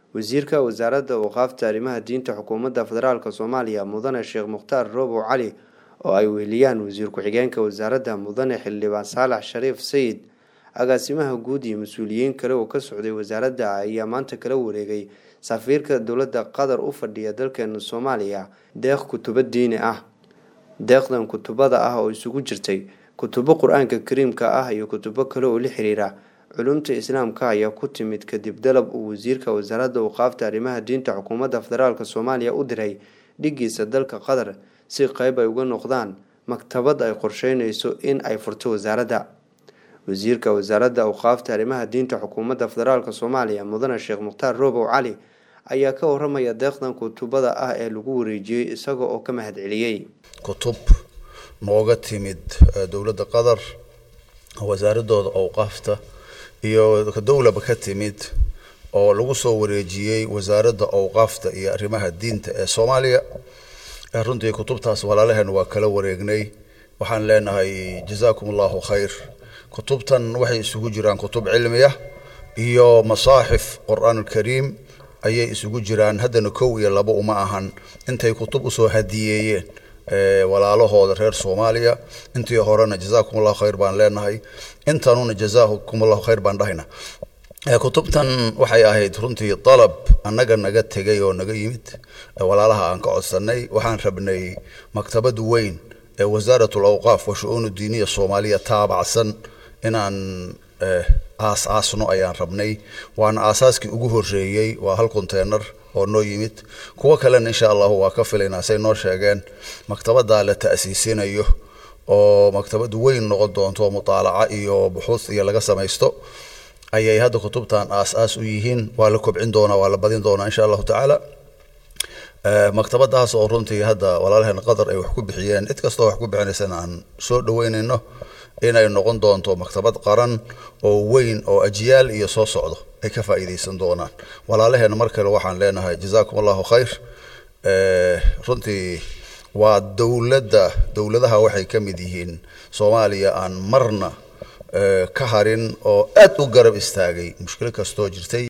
wasiirka wasaaradda awqaafta arrimaha diinta xukuumadda federaalk soomaaliya mudane sheekh mukhtaar roobow cali oo ay weheliyaan wasiir ku-xigeenka wasaaradda mudane xildhibaan saalax shariif sayid agaasimaha guud iyo mas-uuliyiin kale oo ka socday wasaaradda ayaa maanta kala wareegay safiirka dowladda qatar u fadhiya dalkeena soomaaliya deeq kutubo diini ah deeqdan kutubada ah oo isugu jirtay kutubo qur-aanka kariimka ah iyo kutubo kale oo la xiriira culumta islaamka ayaa ku timid kadib dalab uu wasiirka wasaaradda awqaafta arrimaha diinta xukuumadda federaalk soomaaliya u diray dhigiisa dalka qatar si qeyb ay uga noqdaan maktabad ay qorsheyneyso in ay furto wasaaradda wasiirka wasaaradda awqaafta arrimaha diinta xukuumadda federaalk soomaaliya mudane sheekh mukhtaar roobow cali ayaa ka waramaya deeqdan kutubada ah ee lagu wareejiyey isaga oo ka mahad celiyey kutub nooga timid dowladda qatar wasaaradooda awqaafta iyo dowlaba ka timid oo lagu soo wareejiyey wasaaradda awqaafta iyo arrimaha diinta ee soomaaliya runtii kutubtaas walaalaheen waa kala wareegnay waxaan leenahay jazaakum allahu khayr kutubtan waxay isugu jiraan kutub cilmiya iyo masaaxif qur-aan alkariim ayay isugu jiraan haddana kow iyo labo uma ahan intay kutub usoo hadiyeeyeen walaalahooda reer soomaaliya intii horena jazaakum allahu khayr baan leenahay intanuna jazaakum allahu khayr baan dhahayna kutubtan waxay ahayd runtii dalab annaga naga tegay oo naga yimid walaalaha aan ka codsanay waxaan rabnay maktabad weyn ee wasaaratul awqaaf wa shu-uunu diiniya soomaaliya taabacsan inaan aas aasno ayaan rabnay waana aasaaskii ugu horeeyey waa hal conteynar oo noo yimid kuwo kalena insha allahu waa ka filaynaa say noo sheegeen maktabada la ta'siisinayo oo maktabad weyn noqon doonto mutaalaca iyo buxuus iyo laga samaysto ayay hadda kutubtan aas-aas u yihiin waa la kobcin doonaa waa la badin doonaa insha allahu tacaala maktabadaas oo runtii hadda walaalaheen qatar ay wax ku bixiyeen cid kastoo wax ku bixinaysana aan soo dhaweynayno inay noqon doonto maktabad qaran oo weyn oo ajyaal iyo soo socdo ay ka faa'iidaysan doonaan walaalaheena mar kale waxaan leenahay jazaakum allahu khayr runtii waa dowladda dowladaha waxay ka mid yihiin soomaaliya aan marna ka harin oo aad u garab istaagay mushkilo kastoo jirtay